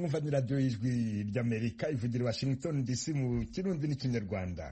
mwumva ni radiyo y'ijwi ry'amerika ivugira washington dc mu kirundi n'ikinyarwanda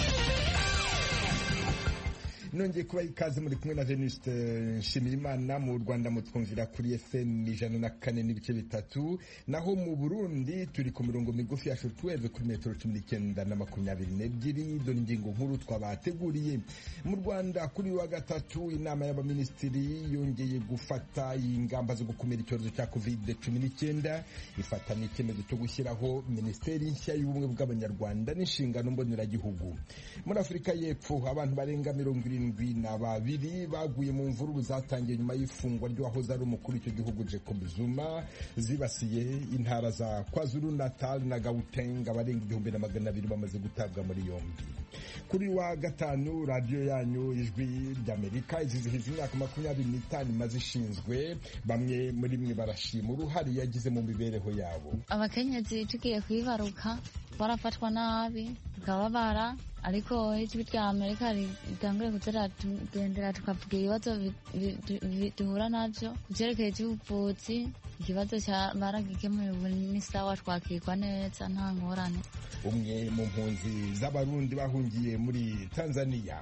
nongeye kuba ikaze muri kumwe na venuste nshimirimana mu rwanda mutwumvira kuri fm ijana na kane n'ibice bitatu naho mu burundi turi ku mirongo migufi ya shortwave kuri metero cumi n'icyenda na makumyabiri n'ebyiri dore ingingo nkuru twabateguriye mu rwanda kuri wa gatatu inama y'abaminisitiri yongeye gufata ingamba zo gukumira icyorezo cya covid cumi n'icyenda ifata n'icyemezo cyo gushyiraho minisiteri nshya y'ubumwe bw'abanyarwanda n'inshingano mboneragihugu muri afurika y'epfo abantu barenga mirongo irindwi barindwi na babiri baguye mu mvururu zatangiye nyuma y'ifungwa ry'uwahoze ari umukuru w'icyo gihugu Jacob Zuma zibasiye intara za KwaZulu Natal na Gauteng abarenga igihumbi na magana abiri bamaze gutabwa muri yombi kuri wa gatanu radiyo yanyu ijwi ry'Amerika izizihiza imyaka makumyabiri n'itanu imaze ishinzwe bamwe muri mwe barashima uruhare yagize mu mibereho yabo abakenyezi tugiye kwibaruka barafatwa nabi tukababara ariko ijwi rya amerika ritangure kuziratugendera tukavuga ibibazo duhura navyo kuvyerekeye ivy'ubuvuzi ikibazo baragikemuye ubu ni sawa twakirwa neza nta ngorane umwe mu mpunzi z'abarundi bahungiye muri tanzania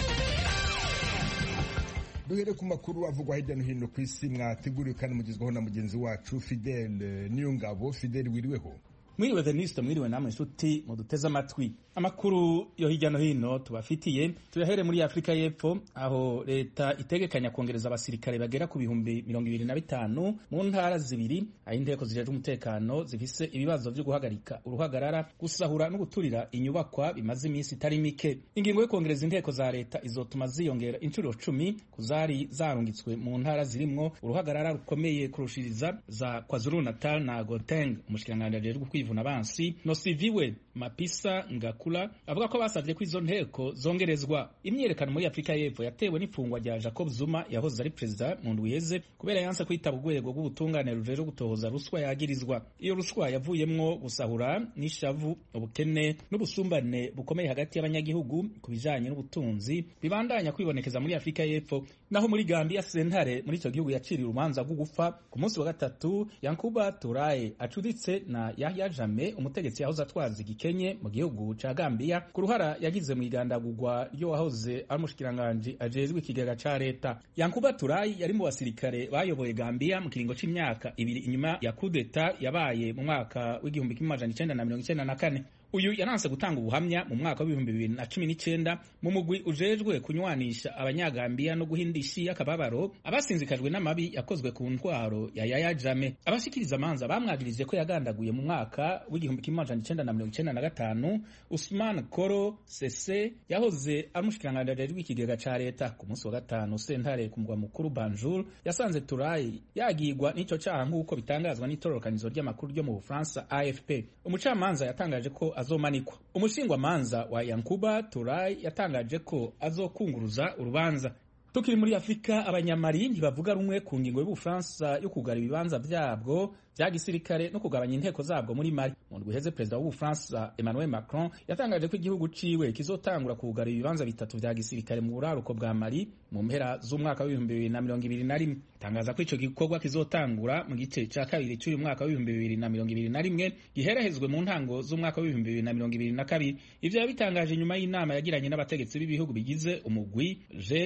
duhere ku makuru avugwa hirya no hino ku isi mwateguriwe kandi mugezwaho na mugenzi wacu fidele niyongabo fidele wiriweho mwiriwe veniste mwiriwe namwe inshuti muduteze amatwi amakuru yo hirya no hino tubafitiye tuyahere muri afurika y'epfo aho leta itegekanya kongereza abasirikare bagera ku bihumbi mirongo ibiri na bitanu mu ntara zibiri aho inteko zijejwe umutekano zifise ibibazo vyo guhagarika uruhagarara gusahura no guturira inyubakwa bimaze iminsi itari mike ingingo yo kongereza inteko za leta izotuma ziyongera inshuro cumi ku zari zarungitswe mu ntara zirimwo uruhagarara rukomeye kurushiriza za kwazulu natal na goteng umushikiranganji ajejwe kwivuna abansi nosiviwe mapisa ngakula avuga ko basavye ko izo nteko zongerezwa imyiyerekano muri afurika y'epfo yatewe n'ifungwa rya jacob zuma yahoze ari perezida mu ndwi iheze kubera yanse kwitaba urwego rw'ubutungane rujejwe gutohoza ruswa yagirizwa iyo ruswa yavuyemwo gusahura n'ishavu ubukene n'ubusumbane bukomeye hagati y'abanyagihugu ku bijanye n'ubutunzi bibandanya kwibonekeza muri afurika y'epfo naho muri gambia sentare muri ico gihugu yaciriye urubanza rwo gupfa ku munsi wa gatatu yankuba turaye acuditse na yahya jame umutegetsi yahoze atwaza igikenye mu gihugu ca gambia ku ruhara yagize mu igandagurwa ryo wahoze ari umushikiranganji ajejwe ikigega ca leta yankuba turayi yari mu basirikare bayoboye gambia mu kiringo c'imyaka ibiri inyuma ya kudeta yabaye mu mwaka w'igihumbi kimwe amajana icenda na mirongo icenda na kane uyu yananse gutanga ubuhamya mu mwaka w'ibihumbi bibiri na cumi n'icenda mu mugwi ujejwe kunywanisha abanyagambiya no guhindisha akababaro abasinzikajwe n'amabi yakozwe ku ntwaro ya yaya jame abashikiriza amanza bamwagirije ko yagandaguye mu mwaka w'igihumbi kimwe amajana icenda na mirongo icenda na gatanu usman koro sese yahoze ari umushikiranganji ajejwe ikigega ca leta ku munsi wa gatanu sentare ku mugwa mukuru banjul yasanze turayi yagirwa n'ico caha nk'uko bitangazwa n'itororokanizo ry'amakuru ryo mu bufaransa afp umucamanza yatangaje ko azomanikwa umushingwamanza wa yankuba turai yatangaje ko azokunguruza urubanza tukiri muri afurika abanyamari ntibavuga rumwe ku ngingo y'ubufaransa yo kugara ibibanza vyabwo vya gisirikare no kugabanya inteko zabwo muri mali mu ndwi iheze perezida w'ubufaransa emmanuel macron yatangaje ko igihugu ciwe kizotangura kugara ibibanza bitatu vya gisirikare mu buraruko bwa mali mu mpera z'umwaka w'ibihumbi bibiri na mirongo ibiri na rimwe tangaza ko ico gikorwa kizotangura mu gice ca kabiri c'uyu mwaka w'ibihumbi bibiri na mirongo ibiri na rimwe giherahezwe mu ntango z'umwaka w'ibihumbi bibiri na mirongo ibiri na kabiri ivyo yabitangaje nyuma y'inama yagiranye n'abategetsi b'ibihugu bigize umugwi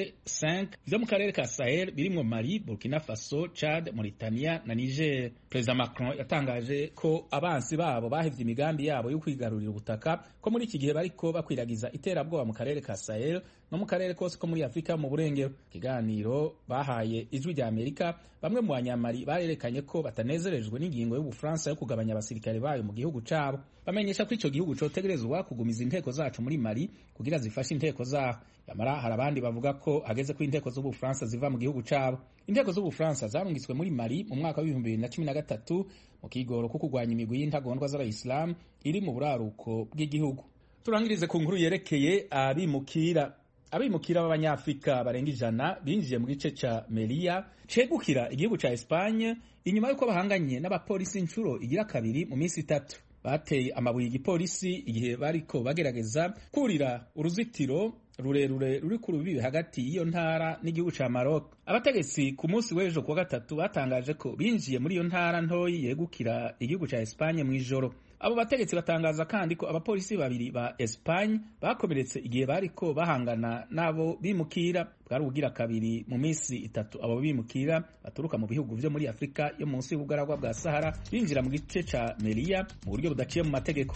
G5 vyo mu karere ka Sahel birimwo Mali, Burkina Faso, Chad, Mauritania na Niger. Perezida Macron yatangaje ko abansi babo bahevye imigambi yabo yo kwigarurira ubutaka ko muri iki gihe bariko bakwiragiza iterabwoba mu karere ka Sahel no mu karere kose ko muri Afurika mu burengero. Ikiganiro bahaye ijwi rya Amerika, bamwe mu banyamari barerekanye ko batanezerejwe n'ingingo y'Ubufaransa yo kugabanya abasirikare bayo mu gihugu cabo. Bamenyesha ko ico gihugu cotegerezwa kugumiza inteko zacu muri Mali kugira zifashe inteko zaho. Yamara hari abandi bavuga ko hageze ko inteko z'Ubufaransa ziva mu gihugu cabo. Inteko z'Ubufaransa zarungitswe muri Mali mu mwaka w'ibihumbi bibiri na cumi na gatatu mu kigoro ko kurwanya imigwi y'intagondwa z'Abayisilamu iri mu buraruko bw'igihugu. Turangirize ku nkuru yerekeye abimukira abimukira b'abanyafrika barenga ijana binjiye mu gice ca Melilla cegukira igihugu ca Espagne inyuma y'uko bahanganye n'abapolisi inshuro igira kabiri mu minsi itatu bateye amabuye igipolisi igihe bariko bagerageza kurira uruzitiro rurerure ruri ku rubibi hagati y'iyo ntara n'igihugu ca Maroc abategetsi ku munsi w'ejo kuwa gatatu batangaje ko binjiye muri iyo ntara ntoyi yegukira igihugu ca Espagne mw'ijoro abo bategetsi batangaza kandi ko abapolisi babiri ba Espagne bakomeretse igihe bariko bahangana n'abo bimukira bwari ubugira kabiri mu minsi itatu abo bimukira baturuka mu bihugu vyo muri Afurika yo munsi y'ubugaragwa bwa Sahara binjira mu gice ca Melilla mu buryo budaciye mu mategeko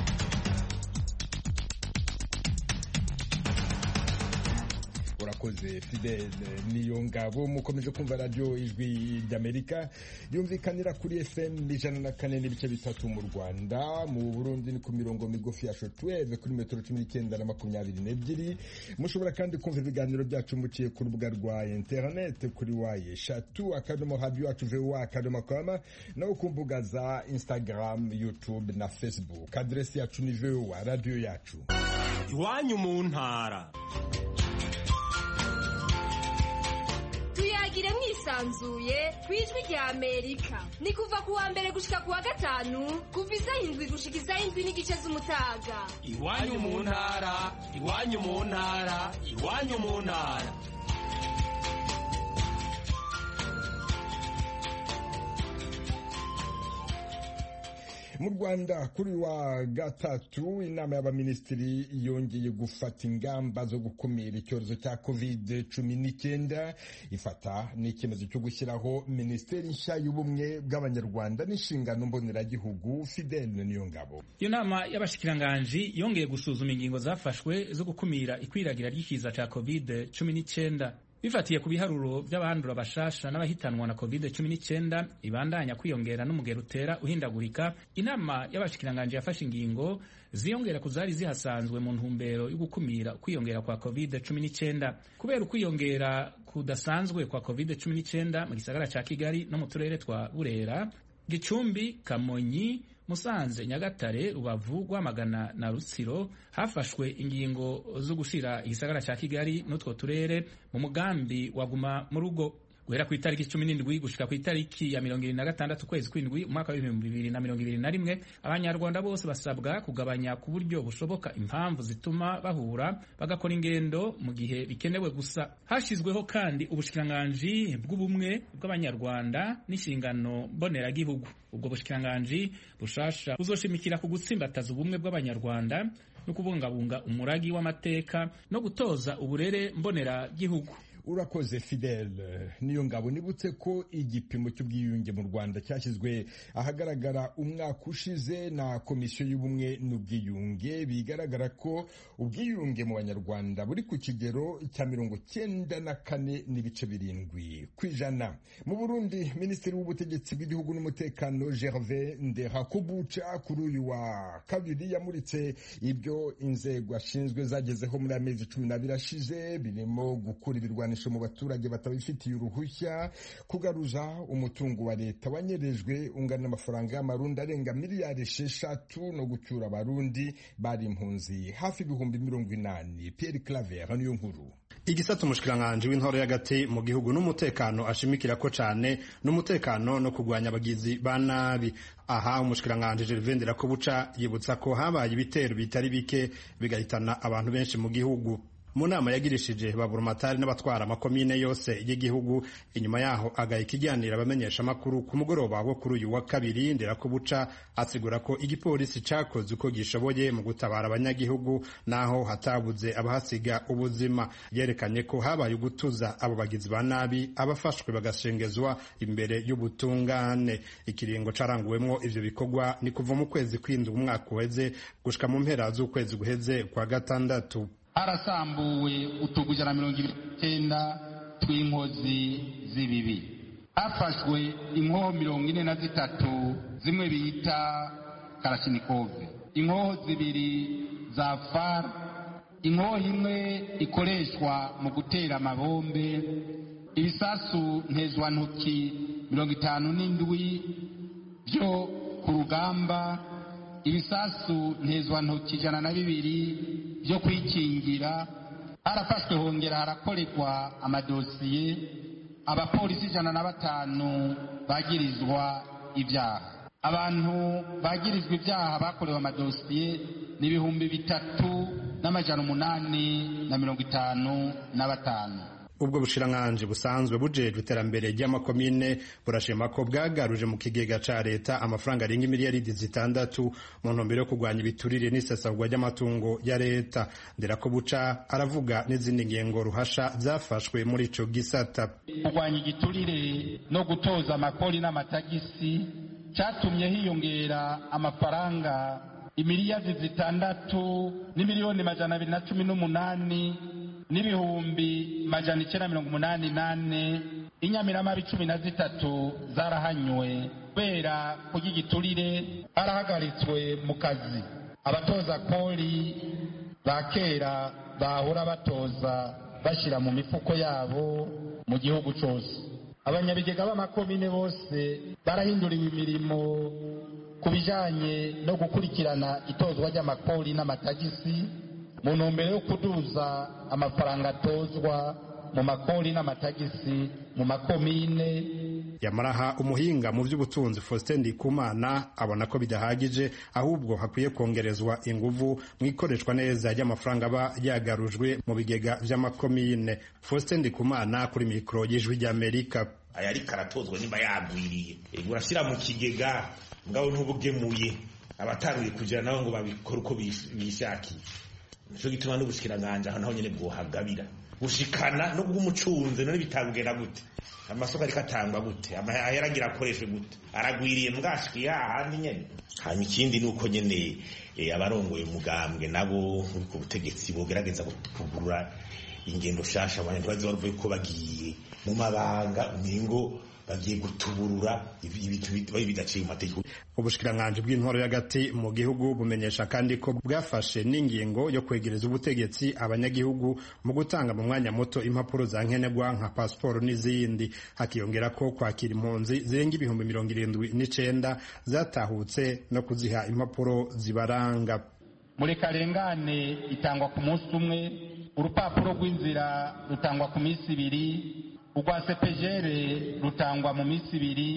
urakoze fidele niyo ngabo mukomeje kumva radiyo ijwi ry'amerika yumvikanira kuri fm ijana na kane n'ibice bitatu mu rwanda mu burundi ni ku mirongo migufi ya shotweve kuri metero cumi n'icyenda na makumyabiri n'ebyiri mushobora kandi kumva ibiganiro byacu muciye ku rubuga rwa interinete kuri waye eshatu akadomo radiyo yacu vuba akadomo kama naho ku mbuga za instagram youtube na facebook aderesi yacu ni vuba radiyo yacu iwanyu mu ntara tuyagire mwisanzuye ku ijwi rya amerika ni kuva ku wa mbere gushika ku wa gatanu kuva isaha indwi gushika isaha indwi n'igice z'umutaga iwanyu mu ntara iwanyu mu ntara iwanyu mu ntara mu rwanda kuri wa gatatu inama y'abaminisitiri yongeye gufata ingamba zo gukumira icyorezo cya covid cumi n'icyenda ifata n'icyemezo cyo gushyiraho minisiteri nshya y'ubumwe bw'abanyarwanda n'inshingano mboneragihugu fidele niyo ngabo iyo nama y'abashikiranganji yongeye gusuzuma ingingo zafashwe zo gukumira ikwiragira ry'ikiza cya covid cumi n'icyenda bifatiye ku biharuro by'abandura bashasha n'abahitanwa na covid 19 ibandanya kwiyongera n'umugero utera uhindagurika inama y'abashikiranganji yafashe ingingo ziyongera ku zari zihasanzwe mu ntumbero yo gukumira ukwiyongera kwa covid 19 kubera ukwiyongera kudasanzwe kwa covid 19 mu gisagara ca kigali no mu turere twa burera gicumbi kamonyi musanze nyagatare rubavu rwamagana na rutsiro hafashwe ingingo zo gushira igisagara cya kigali n'utwo turere mu mugambi waguma mu rugo guhera ku itariki cumi n'indwi gushika ku itariki ya mirongo ibiri na gatandatu ukwezi kw'indwi umwaka w'ibihumbi bibiri na mirongo ibiri na rimwe abanyarwanda bose basabwa kugabanya ku buryo bushoboka impamvu zituma bahura bagakora ingendo mu gihe bikenewe gusa hashyizweho kandi ubushikiranganji bw'ubumwe bw'abanyarwanda n'inshingano mboneragihugu ubwo bushikiranganji bushasha buzoshimikira ku gutsimbataza ubumwe bw'abanyarwanda no kubungabunga umuragi w'amateka no gutoza uburere mboneragihugu urakoze fidele niyo ngabo nibutse ko igipimo cy'ubwiyunge mu rwanda cyashyizwe ahagaragara umwaka ushize na komisiyo y'ubumwe n'ubwiyunge bigaragara ko ubwiyunge mu banyarwanda buri ku kigero cya mirongo cyenda na kane n'ibice birindwi ku ijana mu burundi minisitiri w'ubutegetsi bw'igihugu n'umutekano gervais nderakubuca kuri uyu wa kabiri yamuritse ibyo inzego ashinzwe zagezeho muri amezi cumi n'abiri ashize birimo gukura ibirwanya mu baturage batabifitiye uruhushya kugaruza umutungo wa leta wanyerejwe ungana n'amafaranga y'amarundi arenga miliyari esheshatu no gucyura abarundi bari impunzi hafi ibihumbi mirongo inani Pierre Claver niyo nkuru igisata umushikiranganji w'intoro y'agati mu gihugu n'umutekano ashimikira ko cane n'umutekano no kurwanya abagizi ba nabi aha umushikiranganji Gervais Nderakobuca yibutsa ko habaye ibitero bitari bike bigahitana abantu benshi mu gihugu mu nama yagirishije baburumatari n'abatwara amakomine yose y'igihugu inyuma yaho agaha ikiganiro abamenyesha amakuru ku mugoroba wo kuri uyu wa kabiri nderakubuca asigura ko igipolisi cakoze uko gishoboye mu gutabara abanyagihugu naho hatabuze abahasiga ubuzima yerekanye ko habaye ugutuza abo bagizi ba nabi abafashwe bagashengezwa imbere y'ubutungane ikiringo caranguwemwo ivyo bikorwa ni kuva mu kwezi kw'indwi umwaka uheze gushika mu mpera z'ukwezi guheze kwa gatandatu harasambuwe utugu ijana na mirongo ibiri n'icyenda tw'inkozi z'ibibi hafashwe inkoho mirongo ine na zitatu zimwe bita karashinikove inkoho zibiri za far inkoho imwe ikoreshwa mu gutera amabombe ibisasu ntezwantoki mirongo itanu n'indwi byo ku rugamba ibisasu ntezwantoki ijana na bibiri byo kwikingira harafashwe hongera harakorerwa amadosiye abapolisi ijana na batanu bagirizwa ibyaha abantu bagirizwa ibyaha bakorewe amadosiye ni ibihumbi bitatu n'amajana umunani na mirongo itanu na batanu ubwo bushiranganji busanzwe bujejwe iterambere ry'amakomine burashima ko bwagaruje mu kigega ca leta amafaranga arenga imiliyaridi zitandatu mu ntumbero yo kurwanya ibiturire n'isesagwa ry'amatungo ya leta ndera ko buca aravuga n'izindi ngengo ruhasha zafashwe muri ico gisata kurwanya igiturire no gutoza amakori n'amatagisi cyatumye hiyongera amafaranga imiliyaridi zitandatu n'imiliyoni majana abiri na cumi n'umunani n'ibihumbi majana icyenda mirongo umunani nane inyamiramabi cumi na zitatu zarahanywe kubera kurya igiturire barahagaritswe mu kazi abatoza kori ba kera bahora batoza bashyira mu mifuko yabo mu gihugu cyose abanyabigega b'amakomine bose barahinduriwe imirimo ku bijyanye no gukurikirana itozwa ry'amakori n'amatagisi mu ntumbero yo kuduza amafaranga atozwa mu makori n'amatagisi mu makomine yamaraha umuhinga mu by'ubutunzi Faustin Ndikumana abona ko bidahagije ahubwo hakwiye kongerezwa inguvu mu ikoreshwa neza ry'amafaranga aba yagarujwe mu bigega vy'amakomine Faustin Ndikumana kuri mikoro y'ijwi ry'Amerika aya ariko aratozwa niba yagwiriye urashyira mu kigega ngabo ntubugemuye abataruye kugira nabo ngo babikore uko bishakiye nico gituma n'ubushikiranganje aho naho nyene bwohagabira gushikana no bw'umucunze none bitagenda gute amasoko ariko atangwa gute amahera agira akoreshwe gute aragwiriye mbwashikiye hahandi nyene hanyuma ikindi ni uko nyene abarongoye umugambwe nabo ku butegetsi bogerageza kugurura ingendo shasha abantu ntibaze baruvuye ko bagiye mu mabanga umengo bagiye gutuburura ibintu bidaciye mu mategeko ubushikiranganji bw'intwaro y'agati mu gihugu bumenyesha kandi ko bwafashe n'ingingo yo kwegereza ubutegetsi abanyagihugu mu gutanga mu mwanya muto impapuro za nkenerwa nka pasiporo n'izindi hakiyongera ko kwakira impunzi zirenga ibihumbi mirongo irindwi n'icenda zatahutse no kuziha impapuro zibaranga murekarengane itangwa ku munsi umwe urupapuro rw'inzira rutangwa ku minsi ibiri urwa sepejere rutangwa mu minsi ibiri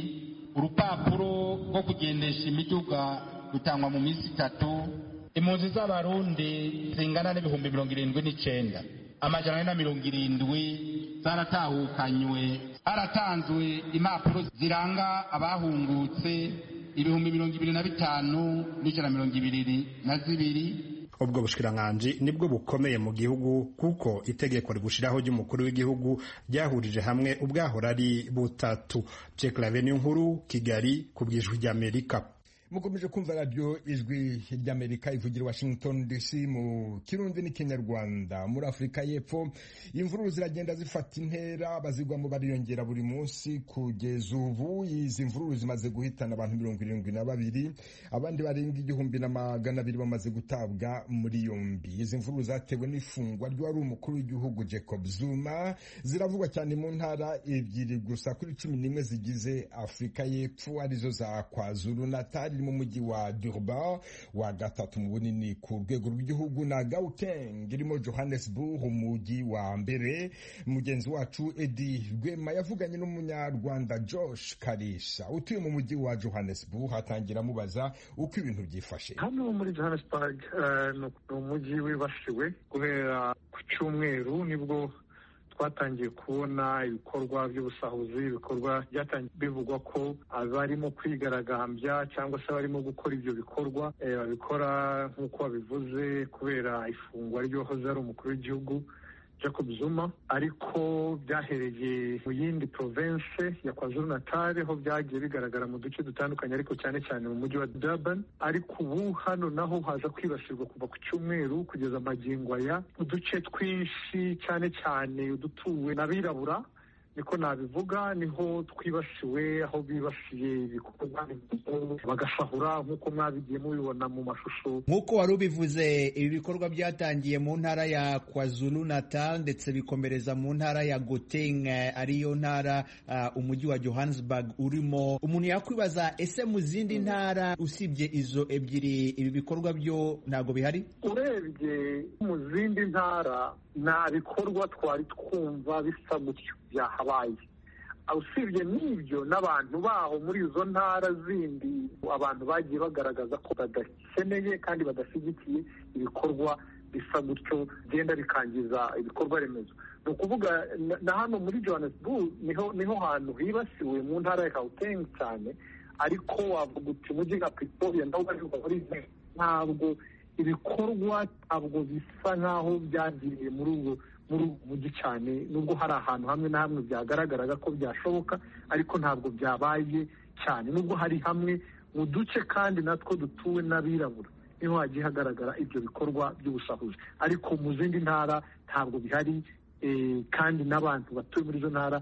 urupapuro rwo kugendesha imiduga rutangwa mu minsi itatu impunzi z'abarundi zingana n'ibihumbi mirongo irindwi n'icenda amajana ane na mirongo irindwi zaratahukanywe haratanzwe impapuro ziranga abahungutse ibihumbi mirongo ibiri na bitanu n'ijana mirongo ibiri na zibiri ubwo bushikiranganji nibwo bukomeye mu gihugu kuko itegeko rigushiraho ry'umukuru w'igihugu ryahurije hamwe ubwahora ari butatu Clave nkuru Kigali ku bw'ijwi ry'Amerika mukomeje kumva radiyo ijwi ry'amerika ivugira washington dc mu kirundi n'ikinyarwanda muri afurika y'epfo imvururu ziragenda zifata intera abazigwamo bariyongera buri munsi kugeza ubu izi mvururu zimaze guhitana abantu mirongo irindwi na babiri abandi barenga igihumbi na magana abiri bamaze gutabwa muri yombi izi mvururu zatewe n'ifungwa ry'uwari umukuru w'igihugu jacob zuma ziravugwa cyane mu ntara ebyiri gusa kuri cumi n'imwe zigize afurika y'epfo arizo za kwazulu natali mu mujyi wa Durban wa gatatu mu bunini ku rwego rw'igihugu na Gauteng irimo Johannesburg umujyi wa mbere mugenzi wacu Edi Rwema yavuganye n'umunyarwanda Josh Karisha utuye mu mujyi wa Johannesburg hatangira amubaza uko ibintu byifashe hano muri Johannesburg ni umujyi wibasiwe guhera ku cyumweru nibwo twatangiye kubona ibikorwa by'ubusahuzi ibikorwa byatangiye bivugwa ko abarimo kwigaragambya cyangwa se abarimo gukora ibyo bikorwa babikora nk'uko babivuze kubera ifungwa ry'uwahoze ari umukuru w'igihugu Jacob Zuma ariko byahereye mu yindi province ya KwaZulu Natal ho byagiye bigaragara mu duce dutandukanye ariko cyane cyane mu mujyi wa Durban ariko ubu hano naho haza kwibasirwa kuva ku cyumweru kugeza amagingo aya uduce twinshi cyane cyane udutuwe n'abirabura niko nabivuga niho twibasiwe aho bibasiye ibikorwa bagasahura nk'uko mwabigiye mubibona mu mashusho nk'uko wari ubivuze ibi bikorwa byatangiye mu ntara ya kwazulu natal ndetse bikomereza mu ntara ya goteng ariyo ntara uh, umujyi wa johannesburg urimo umuntu yakwibaza ese mu zindi ntara usibye izo ebyiri ibi bikorwa byo ntabwo bihari urebye mu zindi ntara nta bikorwa twari twumva bisa gutyo byahabaye usibye n'ibyo n'abantu baho muri izo ntara zindi abantu bagiye bagaragaza ko badakeneye kandi badashyigikiye ibikorwa bisa gutyo bigenda bikangiza ibikorwa remezo ni ukuvuga na hano muri johannesburg niho niho hantu hibasiwe mu ntara ya gauteng cyane ariko wavuga uti umujyi nka pretoria nawo bariho muri ntabwo ibikorwa ntabwo bisa nk'aho byagiriye muri ubu muri ubu mujyi cyane nubwo hari ahantu hamwe na hamwe byagaragaraga ko byashoboka ariko ntabwo byabaye cyane nubwo hari hamwe mu duce kandi natwo dutuwe n'abirabura niho hagiye hagaragara ibyo bikorwa by'ubusahuzi ariko mu zindi ntara ntabwo bihari kandi n'abantu batuye muri izo ntara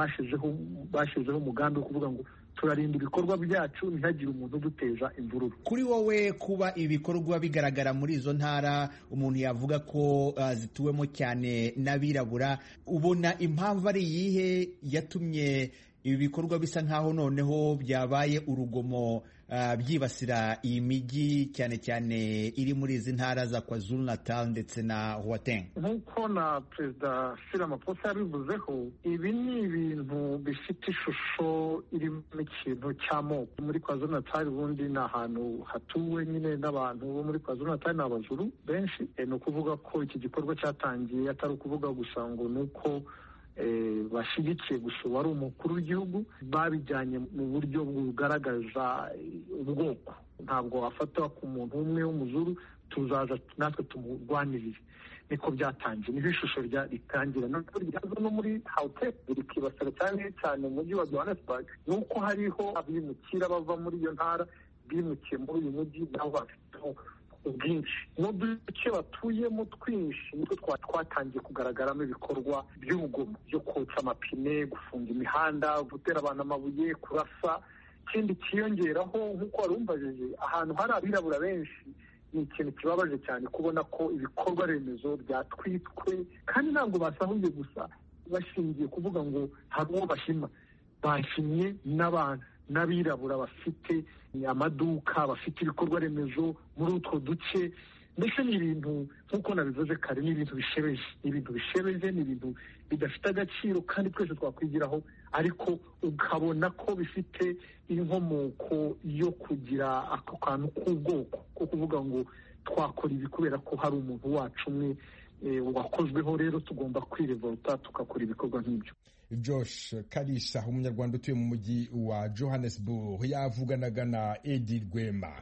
bashyizeho umugambi wo kuvuga ngo turarinda ibikorwa byacu ntihagire umuntu uduteza imvururu kuri wowe kuba ibikorwa bigaragara muri izo ntara umuntu yavuga ko uh, zituwemo cyane n'abirabura ubona impamvu ari iyihe yatumye ibi bikorwa bisa nk'aho noneho byabaye urugomo uh, byibasira iyi mijyi cyane cyane iri muri izi ntara za kwazulu natal ndetse na huateng nk'uko na perezida Ramaphosa yabivuzeho ibi ni ibintu bifite ishusho irimo ikintu cy'amoko muri kwazulu natal ubundi ni ahantu hatuwe nyine n'abantu bo muri kwazulu natal ni abajuru benshi ni ukuvuga ko iki gikorwa cyatangiye atari ukuvuga gusa ngo ni uko bashyigikiye gusa uwari umukuru w'igihugu babijyanye mu buryo bugaragaza ubwoko ntabwo wafatwa ku muntu umwe w'umuzuru tuzaza natwe tumurwanirire niko byatangiye niho ishusho ritangira ryaza no muri hawuteke rikibasira cyane cyane mu mujyi wa johannesburg ni uko hariho abimukira bava muri iyo ntara bimukiye muri uyu mujyi nabo bafiteho ubwinshi n'uduce batuyemo twinshi nitwo twatangiye kugaragaramo ibikorwa by'urugomo byo kotsa amapine gufunga imihanda gutera abantu amabuye kurasa ikindi cyiyongeraho nk'uko wari umbajije ahantu hari abirabura benshi ni ikintu kibabaje cyane kubona ko ibikorwa remezo byatwitswe kandi ntabwo basahuye gusa bashingiye kuvuga ngo hari uwo bashima bashimye n'abantu n'abirabura bafite amaduka bafite ibikorwa remezo muri utwo duce mbese ni ibintu nk'uko nabivuze kare ni ibintu bishebeje ni ibintu bishebeje ni ibintu bidafite agaciro kandi twese twakwigiraho ariko ukabona ko bifite inkomoko yo kugira ako kantu k'ubwoko ko kuvuga ngo twakora ibi kubera ko hari umuntu wacu umwe wakozweho rero tugomba kwirevolta tugakora ibikorwa nk'ibyo josh karisha umunyarwanda utuye mu mujyi wa johannesburg yavuganaga na edi rwema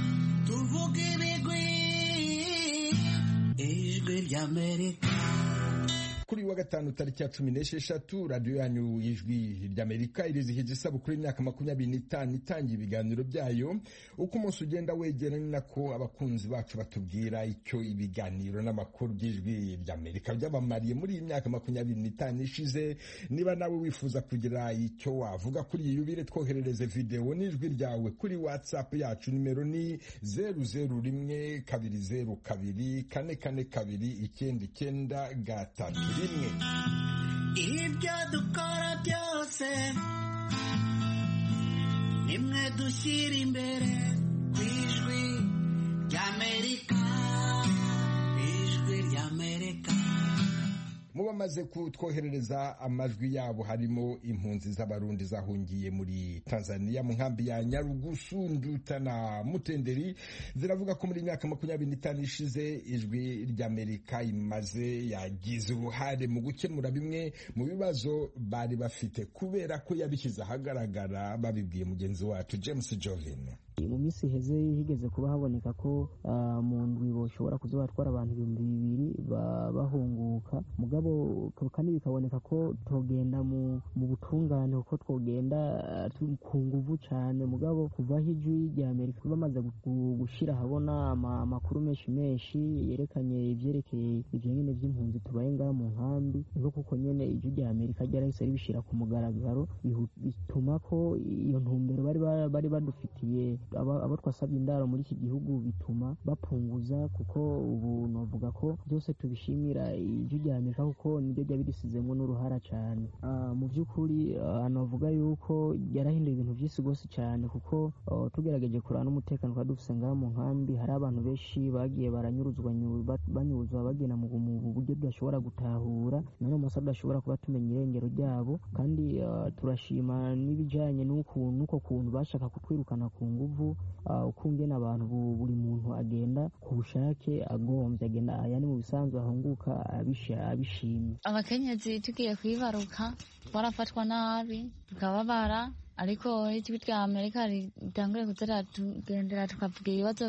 tuvuge ibigwi ijwi ry'amerika kuri wa gatanu tariki ya cumi n'esheshatu radiyo yanyu ijwi ry'amerika irizihiza isabukuru y'imyaka makumyabiri n'itanu itangiye ibiganiro byayo uko umunsi ugenda wegera ni nako abakunzi bacu batubwira icyo ibiganiro n'amakuru by'ijwi ry'amerika byabamariye muri iyi myaka makumyabiri n'itanu ishize niba nawe wifuza kugira icyo wavuga kuri iyi yubire twoherereze videwo n'ijwi ryawe kuri watsapu yacu nimero ni zeru zeru rimwe kabiri zeru kabiri kane kane kabiri icyenda icyenda gatatu rimwe ibyo dukora byose nimwe dushyira imbere ku ijwi ry'amerika ijwi ry'amerika mu bamaze kutwoherereza amajwi yabo harimo impunzi z'abarundi zahungiye muri tanzania mu nkambi ya nyarugusu nduta na mutenderi ziravuga ko muri myaka makumyabiri n'itanu ishize ijwi ry'amerika imaze yagize uruhare mu gukemura bimwe mu bibazo bari bafite kubera ko yabishyize ahagaragara babibwiye mugenzi wacu james jovin mu minsi iheze higeze kuba haboneka ko mu ndwi boshobora kuza batwara abantu ibihumbi bibiri bahunguka mugabo kandi bikaboneka ko togenda mu butungane kuko twogenda ku nguvu cyane mugabo kuvaho ijwi rya amerika bamaze gushyira ahabona amakuru menshi menshi yerekanye ibyerekeye ibyo nyine by'impunzi tubaye ngaha mu nkambi niko kuko nyine ijwi rya amerika ryarahise ribishyira ku mugaragaro bituma ko iyo ntumbero bari badufitiye abo twasabye indaro muri iki gihugu bituma bapunguza kuko ubu navuga ko byose tubishimira ijwi ijwi rya amerika kuko niryo ryaba risizemo n'uruhara cyane mu by'ukuri navuga yuko yarahinduye ibintu byinshi rwose cyane kuko tugerageje kureba n'umutekano twari dufite ngaha mu nkambi hari abantu benshi bagiye baranyuruzwa banyuruzwa bagenda mu buryo tudashobora gutahura none amasaha tudashobora kuba tumenya irengero ryabo kandi turashima n'ibijyanye n'uko kuntu bashaka kutwirukana ku nguvu uko ngena abantu buri muntu agenda ku bushake agombye agenda yani mu bisanzwe ahunguka abishimye abakenyezi tugiye kwibaruka barafatwa nabi tukababara ariko ijwi rya amerika ritangure kuza tugendera tukavuga ibibazo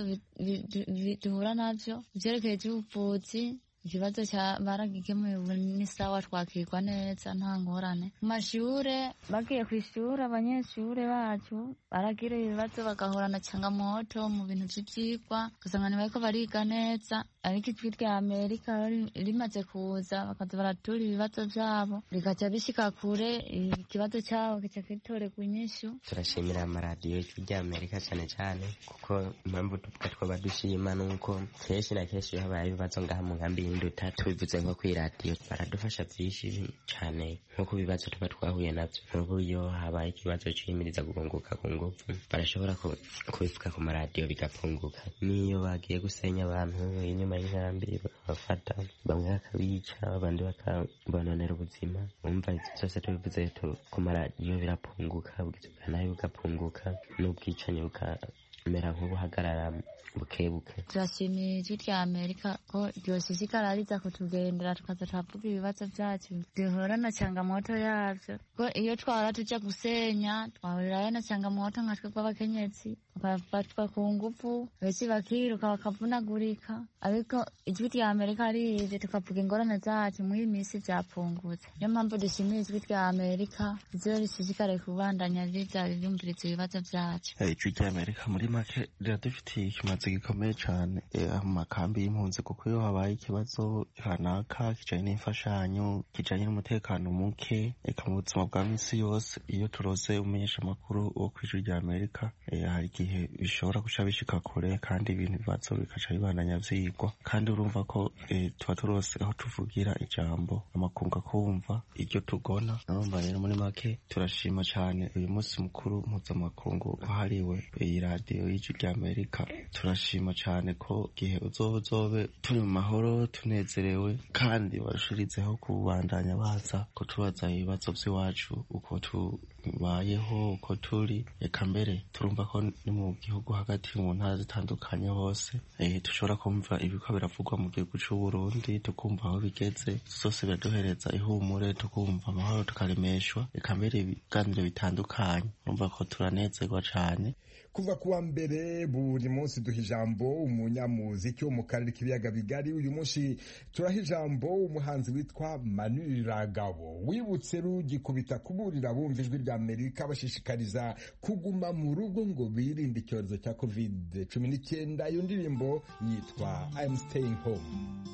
duhura navyo ivyerekeye ivy'ubuvuzi ikibazo cya baragikemuye ubu ni sawa twakirwa neza nta ngorane mu mashure bagiye ku ishuri abanyeshure bacu baragira ibibazo bagahorana changamoto mu bintu vy'ivyigwa ugasanga ntibariko bariga neza ariko ijwi rya amerika rimaze kuza bakaza baratura ibibazo vyabo bigaca bishika kure ikibazo cabo kica gitorerwa inyishu turashimira amaradiyo ijwi rya amerika cane cane kuko impamvu tuvuga twoba dushima nuko kenshi na kenshi iyo habaye ibibazo ngaha mu nkambi y'induta tubivuze nko kw'iradiyo baradufasha vyinshi cane nko ku bibazo tuba twahuye navyo nk'uburyo habaye ikibazo ciyimiriza guhunguka ku nguvu barashobora kubivuga ku maradiyo bigapunguka n'iyo bagiye gusenya abantu inyuma y'inkambi bakabafata bamwe bakabica abandi bakabononera ubuzima umva ivyo vyose tubivuze ku maradiyo birapunguka ubwiza bwa nabi bugapunguka n'ubwicanyi bukamera nk'ubuhagarara bukebuke turashimiye ijwi rya amerika ko ryoshishikara riza kutugendera tukaza turavuga ibibazo vyacu duhura na changamoto yavyo ko iyo twahora tuja gusenya twahurirayo na changamoto nka twebwe abakenyezi bakafatwa ku nguvu benshi bakiruka bakavunagurika ariko ijwi rya amerika rije tukavuga ingorane zacu muri iyi minsi vyapungutse niyo mpamvu dushimiye ijwi rya amerika rizobe rishishikare kubandanya riza rirumviriza ibibazo vyacu ijwi rya amerika muri make riradufitiye ikimazi gikomeye cane mu makambi y'impunzi kuko iyo habaye ikibazo kanaka kijanye n'imfashanyo kijanye n'umutekano muke eka mu buzima bwa misi yose iyo turose umenyesha amakuru wo kw'ijwi rya amerika hari igihe bishobora guca bishika kure kandi ibintu bibazo bikaca bibandanya vyigwa kandi urumva ko tuba turose aho tuvugira ijambo amakungu akumva iryo tugona urumva rero muri make turashima cane uyu munsi mukuru mpuzamakungu wahariwe iyi radiyo y'ijwi rya amerika turashima cane ko igihe uzoba uzobe turi mu mahoro tunezerewe kandi barushirizeho kubandanya baza kutubaza ibibazo vy'iwacu uko tubayeho uko turi eka mbere turumva ko ni mu gihugu hagati mu ntara zitandukanye hose dushobora kumva ibiko biravugwa mu gihugu c'uburundi tukumva aho bigeze zose biraduhereza ihumure tukumva amahoro tukaremeshwa eka mbere ibiganiro bitandukanye urumva ko turanezerwa cane kuva kuwa mbere buri munsi duha ijambo umunyamuziki wo mu karere k'ibiyaga bigari uyu munsi turaha ijambo umuhanzi witwa manu ragabo wibutse rugikubita kuburira bumva ijwi rya amerika bashishikariza kuguma mu rugo ngo birinde icyorezo cya covid cumi n'icyenda iyo ndirimbo yitwa I'm staying home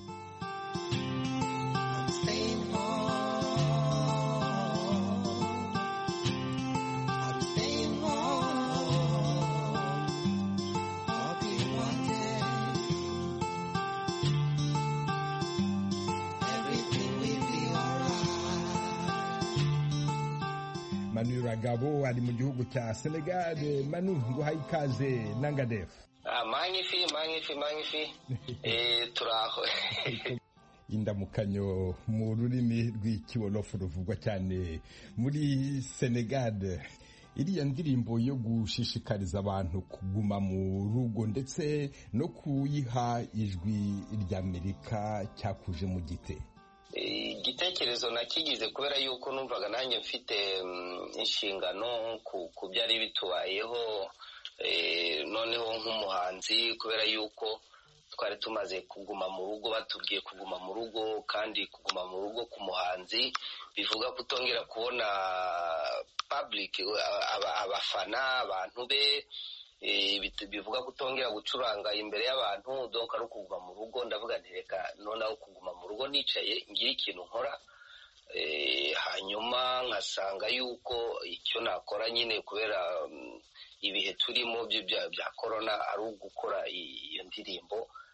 manu ragabo ari mu gihugu cya senegal manu nguhaye ikaze nangadefu manyifi manyifi manyifi turaho indamukanyo mu rurimi rw'ikiwolofu ruvugwa cyane muri senegal iriya ndirimbo yo gushishikariza abantu kuguma mu rugo ndetse no kuyiha ijwi ry'amerika cyakuje mu gite igitekerezo nakigize kubera yuko numvaga nanjye mfite inshingano ku byari bitubayeho noneho nk'umuhanzi kubera yuko twari tumaze kuguma mu rugo batubwiye kuguma mu rugo kandi kuguma mu rugo ku muhanzi bivuga kutongera kubona public abafana abantu be bivuga kutongera gucuranga imbere y'abantu donc ari ukuguma mu rugo ndavuga nti reka noneho kuguma mu rugo nicaye ngira ikintu nkora hanyuma nkasanga yuko icyo nakora nyine kubera ibihe turimo bya korona ari ugukora iyo ndirimbo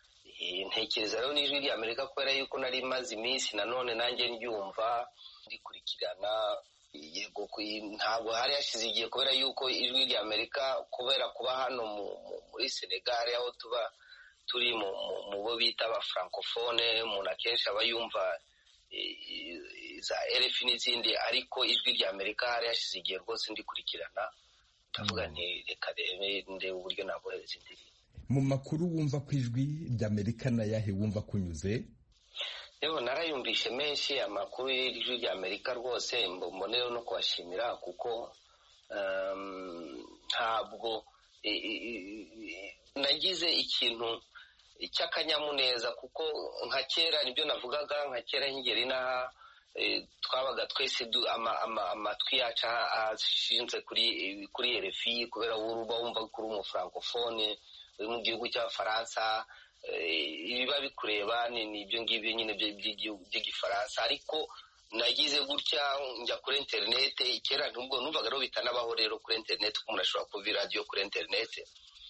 ntekereza rero n'ijwi rya amerika kubera yuko nari maze iminsi nanone nanjye ndyumva ndikurikirana yego ntabwo hari hashize igihe kubera yuko ijwi rya amerika kubera kuba hano muri senegal aho tuba turi mu bo bita aba francofone umuntu akenshi aba yumva za rfi n'izindi ariko ijwi rya amerika hari hashize igihe rwose ndikurikirana ndavuga nti reka ndebe uburyo nabohereza indirimbo mu makuru wumva ku ijwi ry'amerika nayahe wumva kunyuze yewe narayumvishe menshi amakuru y'ijwi ry'amerika rwose mboneyeho no kubashimira kuko ntabwo nagize ikintu cy'akanyamuneza kuko nka kera nibyo navugaga nka kera nkigera inaha twabaga twese amatwi yacu ashinze kuri RFI kubera uba wumva kuri umufrancofone uri mu gihugu cy'abafaransa ibiba bikureba ni ibyo ngibyo nyine by'igifaransa ariko nagize gutya njya kuri interinete kera nubwo numvaga rero bitanabaho rero kuri interinete ko umuntu ashobora kuva iradiyo kuri interinete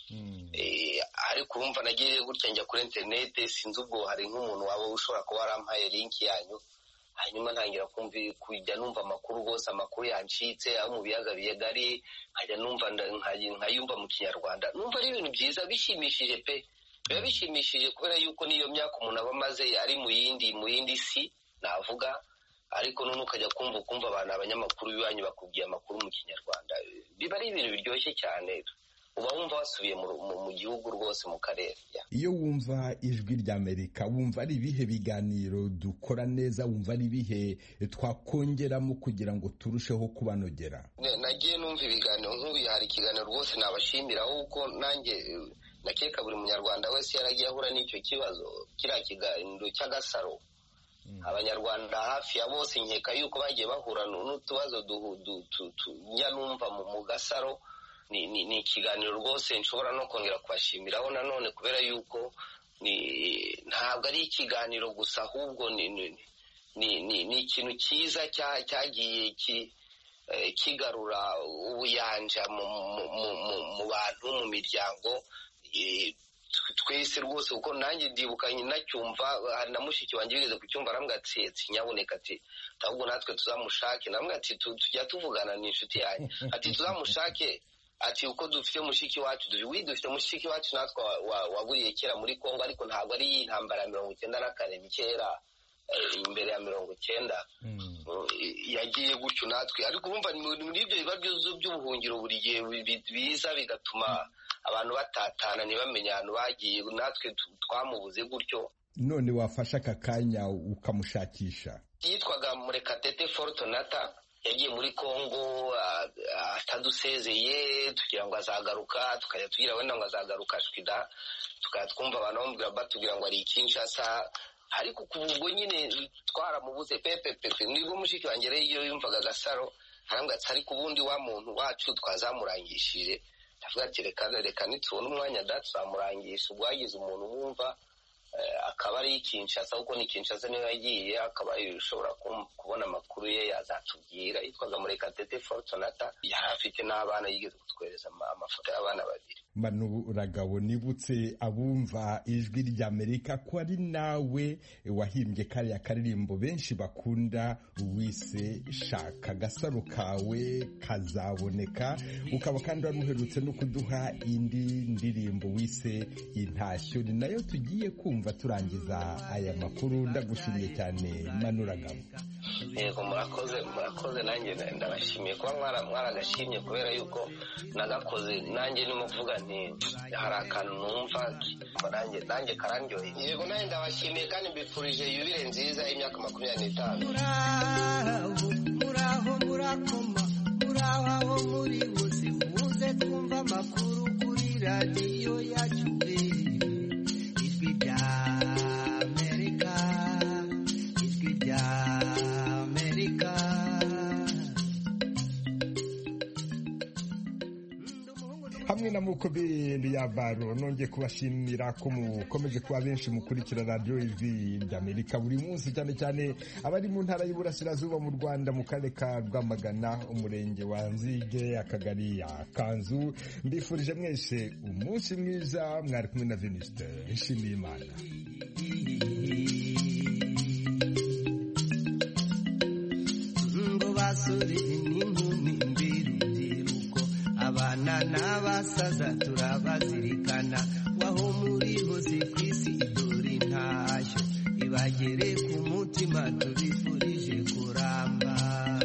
ariko urumva nagiye gutya njya kuri interinete sinzi ubwo hari nk'umuntu waba ushobora kuba warampaye linki yanyu hanyuma ntangira kujya numva amakuru rwose amakuru yancitse aho mu biyaga bigari nkajya numva nkayumva mu kinyarwanda numva ari ibintu byiza bishimishije pe biba bishimishije kubera yuko n'iyo myaka umuntu aba amaze ari mu yindi mu yindi si navuga ariko none ukajya kumva ukumva abantu abanyamakuru b'iwanyu bakubwiye amakuru mu kinyarwanda biba ari ibintu biryoshye cyane uba wumva wasubiye mu gihugu rwose mu karere iyo wumva ijwi ry'amerika wumva ari ibihe biganiro dukora neza wumva ari ibihe twakongeramo kugira ngo turusheho kubanogera nagiye numva ibiganiro nk'ubu hari ikiganiro rwose nabashimira kuko nanjye nakeka buri munyarwanda wese yaragiye ahura n'icyo kibazo kiriya kiganiro cy'agasaro abanyarwanda hafi ya bose nkeka yuko bagiye bahura n'utubazo njya numva mu gasaro ni ikiganiro rwose nshobora no kongera kubashimiraho nanone kubera yuko ntabwo ari ikiganiro gusa ahubwo ni ikintu cyiza cyagiye kigarura ubuyanja mu bantu mu miryango twese rwose kuko nanjye ndibukanye nacyumva hari na mushiki wanjye wigeze kucyumva arambwira ati nyaboneka ati ahubwo natwe tuzamushake namwe ati tujya tuvugana n'inshuti yanjye ati tuzamushake ati uko dufite mushiki wacu wi dufite mushiki wacu natwe waburiye kera muri congo ariko ntabwo ari iyi ntambara ya mirongo icyenda na kane ni kera imbere ya mirongo icyenda yagiye gutyo natwe ariko urumva muri ibyo bibazo by'ubuhungiro buri gihe biza bigatuma abantu batatana ntibamenye ahantu bagiye natwe twamubuze gutyo none wafashe aka kanya ukamushakisha yitwaga murekatete forutonata yagiye muri congo atadusezeye tugira ngo azagaruka tukajya tugira wenda ngo azagaruka shwida tukajya twumva abantu bamubwira batubwira ngo ari ikinshasa ariko kuva ubwo nyine twaramubuze pepepepe nibwo mushiki wanjye rero iyo yumvaga agasaro arambwira ati ariko ubundi wa muntu wacu twazamurangishije ndavuga ati reka reka nitubona umwanya da tuzamurangisha ubwo hagize umuntu wumva akaba ari Kinshasa kuko ni Kinshasa niyo yagiye akaba ushobora kubona amakuru ye yazatubwira yitwaga murekatete Fortunata yari afite n'abana yigeze kutwereza amafoto y'abana babiri manu ragabo nibutse abumva ijwi ry'amerika ko ari nawe wahimbye kariya karirimbo benshi bakunda wise shaka agasaro kawe kazaboneka ukaba kandi wari uherutse no kuduha indi ndirimbo wise intashyo ni nayo tugiye kumva turangiza aya makuru ndagushimiye cyane manu ragabo yego murakoze murakoze nanjye ndabashimiye kuba mwaragashimye kubera yuko nagakoze nanjye ndimo kuvuga nti hari akantu numva nanjye nanjye karandyoheye yego nanjye ndabashimiye kandi mbifurije yubire nziza y'imyaka makumyabiri n'itanu muraho murakoma muraho aho muri bose muze twumva amakuru kuri radiyo yacu ijwi rya amerika ijwi rya amerika hamwe na mukobindi ya baro nongeye kubashimira ko mukomeje kuba benshi mukurikira radiyo ijwi ry'amerika buri munsi cyane cyane abari mu ntara y'uburasirazuba mu rwanda mu karere ka rwamagana umurenge wa nzige akagari ya kanzu mbifurije mwese umunsi mwiza mwari kumwe na venuste nshimiye imana ngo basore n'inkumi mbirubyiruko abana n'abasaza turabazirikana waho muri hose ku isi dore intashyo ibagere ku mutima tubifurije kuramba